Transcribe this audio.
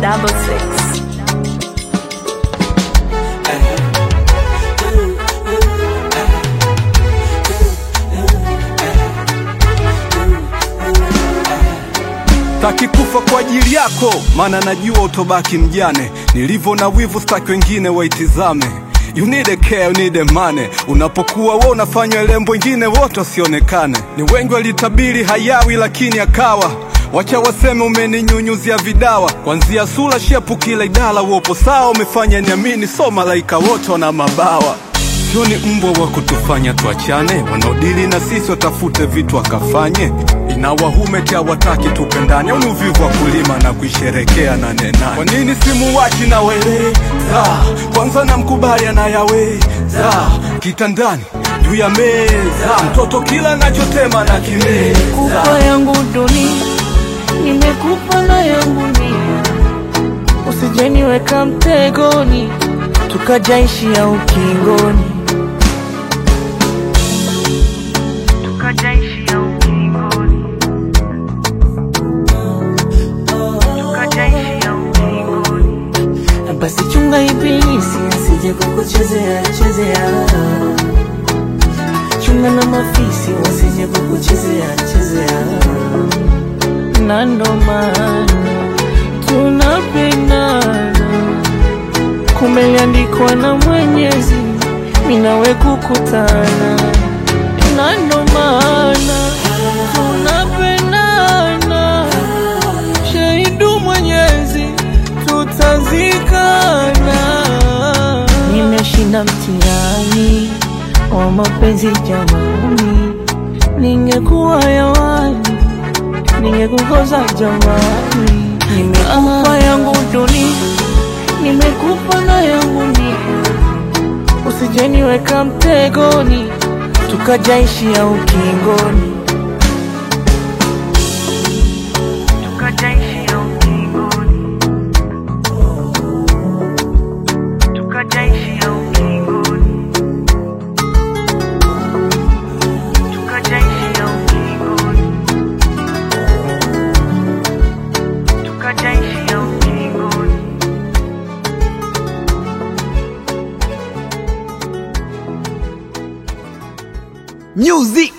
double six. Taki kufa kwa ajili yako, maana najua utobaki mjane. Nilivyo na wivu, staki wengine waitizame. You need a care, you need a money. Unapokuwa wewe unafanywa lembo, wengine wote wasionekane. Ni wengi walitabiri hayawi, lakini akawa. Wacha waseme umeninyunyuzia vidawa, kwanzia sura, shepu, kila idara. Uopo sawa, umefanya niamini, so malaika wote wana mabawa. Sio ni mbwa wa kutufanya tuachane, wanaodili na sisi watafute vitu akafanye. Inawahumeti hawataki tupendane, au ni uvivu wa kulima na kuisherekea nane nane? Kwa nini simuwachi na weleza? Kwanza namkubali anayaweza, kitandani juu ya meza, mtoto kila anachotema na kimeza. Kupa yangu dunia, nimekupa na yangu nia, usijeniweka mtegoni, tukajaishia ukingoni, tukajaishia ukingoni, tukajaishia ukingoni. Basi chunga ibilisi asije kukuchezea chezea, chunga na mafisi wasije kukuchezea chezea, na ndo maana tunapendana, kumeliandikwa na Mwenyezi, mimi nawe kukutana, na ndo maana tunapendana, shahidu Mwenyezi, tutazikana. Nimeshinda mtihani wa mapenzi jamani, ningekuwa hewani ningekukosa jamani. Nimekupa yangu dunia, nimekupa na yangu nia, usijeniweka mtegoni, tukajaishia ukingoni, tukajaishia ukingoni, tukajaishia ukingoni, tukajaishia ukingoni. tukajaishia ukingoni. Music